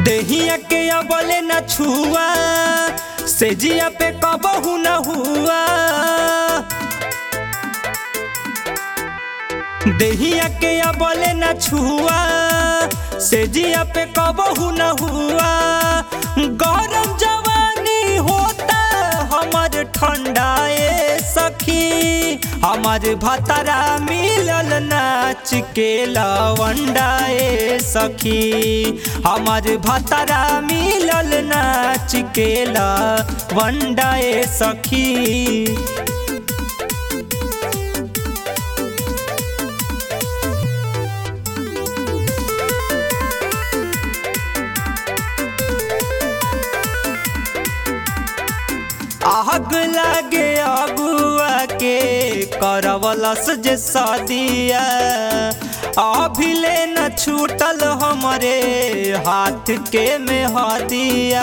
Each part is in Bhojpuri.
देहिया के अबले न छुआ से जिया पे कबहू न हुआ देहिया के अबले न छुआ से जिया पे कबहू न हुआ गरम जवानी होता हमर ठंडाए सखी हमर भतरा मिलल नाच के लवंडाए सखी हमर भतरा मिलल नाच के लवंडाए सखी आग लागे अगुआ के करवलस जे सदिया अभिले न छूटल हमरे हाथ के में हदिया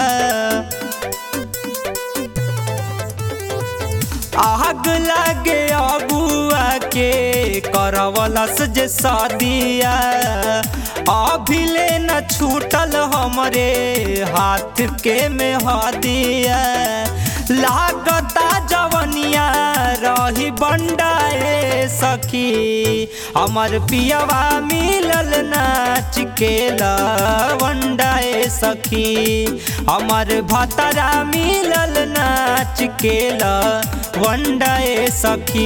आग लागे अगुआ के करवलस जे सदिया अभिले न छूटल हमरे हाथ के में हदिया लागता जवनिया रही बंडाए सखी हमर पियवा मिलल नाच के लवंडाए सखी हमर भतरा मिलल नाच के लवंडाए सखी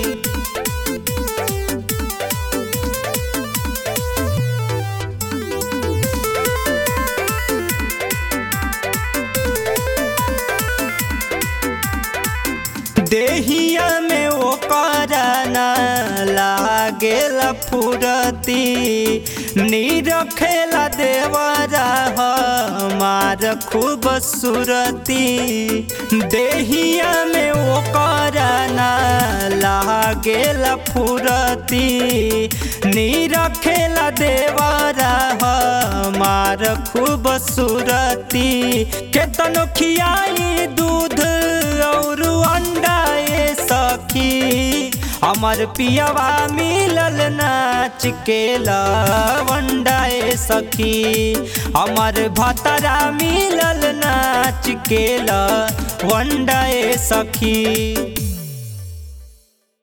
देहिया में ओ करना लागेल फुरती नीरखेला देवरा हमार खूब सुरती देहिया में ओ करना लागेल फुरती नीरखेला देवरा हमार खूब सुरती केतनो खियाई दूध और अंडाए सखी हमर पियवा मिलल नाच के लवंडाए सखी हमर भतरा मिलल नाच के लवंडाए सखी